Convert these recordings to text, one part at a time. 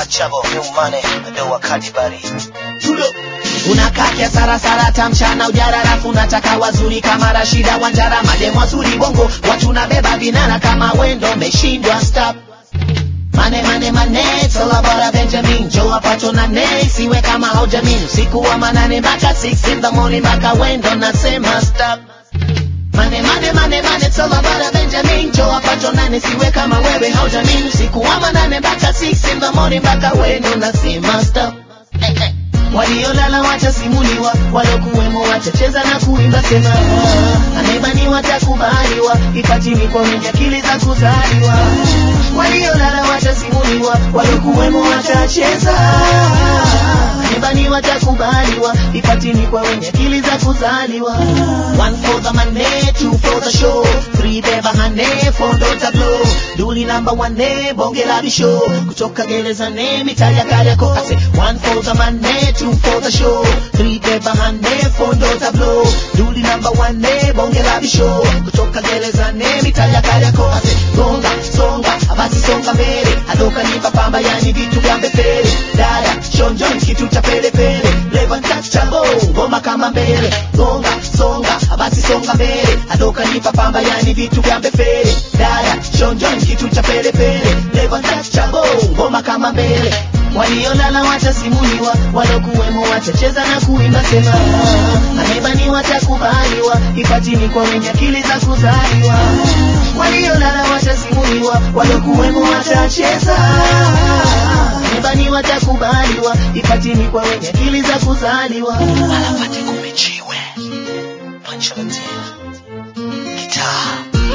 untouchable, new money, ndo wakati bari. Tulo. unakakia sarasara tamchana ujara rafu unataka wazuri kama rashida wanjara mademu wazuri bongo watu nabeba vinara kama wendo meshindwa stop mane mane mane it's all about a benjamin joe apacho na ne siwe kama haujamin usiku wa manane mpaka 6 in the morning mpaka wendo nasema stop Mane mane mane mane it's all about a Benjamin Joe apacho nane siwe kama wewe haujamin usiku wa manane mpaka 6 in the morning mpaka wendo nasema stop waliolala watasimuliwa walokuwemo watacheza na kuimba sema ah, anayebaniwa watakubaliwa ipatini kwa wenye akili za kuzaliwa waliolala watasimuliwa walokuwemo watacheza anayebaniwa watakubaliwa ipatini kwa wenye akili za kuzaliwa one for the money two for the show three beba hane four dota blow duli number one bonge la bisho kutoka gerezani mitaja kariako ase one for the money two for the show three beba hane four dota blow duli number one bonge la bisho kutoka gerezani mitaja kariako ase songa songa basi songa mbele adoka nipa pamba yani vitu vya mbele dada shonjoni kitu cha pele pele leva touchable ngoma kama mbele songa songa basi songa mbele adoka nipa pamba yani vitu vya mbele dada shonjoni kitu cha pele pele leva touchable ngoma kama mbele waliolala watasimuliwa walokuwemo watacheza na kuimba sema ah, anayebani watakubaliwa ipatini kwa wenye akili za kuzaliwa waliolala watasimuliwa walokuwemo watacheza anayebani watakubaliwa ipatini kwa wenye akili za kuzaliwa Alapate kumechiwe. Punch on the Guitar.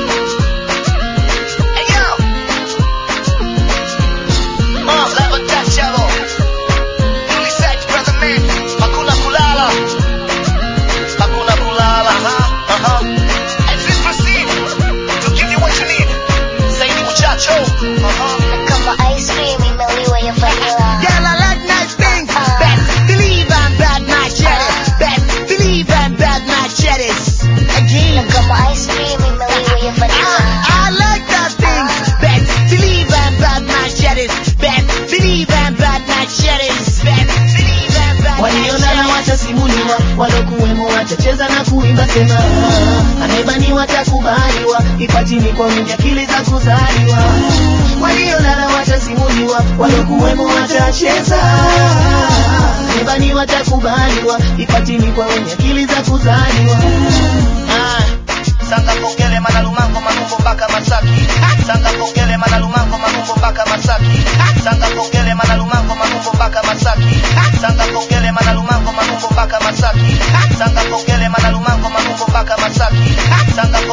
Hey yo! Uh, level touchable. Newly sacked brother man. Hakuna kulala. Hakuna kulala. Uh-huh. Uh-huh. And please proceed to give you what you need. Zaidi muchacho. Uh-huh. Kama ice cream imeliwa ya vanilla. Girl, I like nice things. Best believe I'm bad, not jealous. Best believe I'm bad, not jealous. Again. Kama ice cream imeliwa ya vanilla. I, I like that things. Best believe I'm bad, not jealous. Best believe I'm bad, not jealous. Best believe I'm bad, Waliolala watasimuliwa, walokuwemo watacheza na kuimba sema ah, anayebani watakubaliwa, ipatini kwa wenye akili za kuzaliwa. Waliolala watasimuliwa, walokuwemo watacheza anayebani watakubaliwa, ipatini kwa wenye akili za kuzaliwa. Ah, Sanga kongele manalumango manumbo mpaka Masaki. Sanga kongele manalumango manumbo mpaka Masaki. Sanga kongele manalumango manumbo mpaka Masaki. Sanga kongele manalumango manumbo mpaka Masaki. Sanga kongele manalumango manumbo mpaka Masaki. Sanga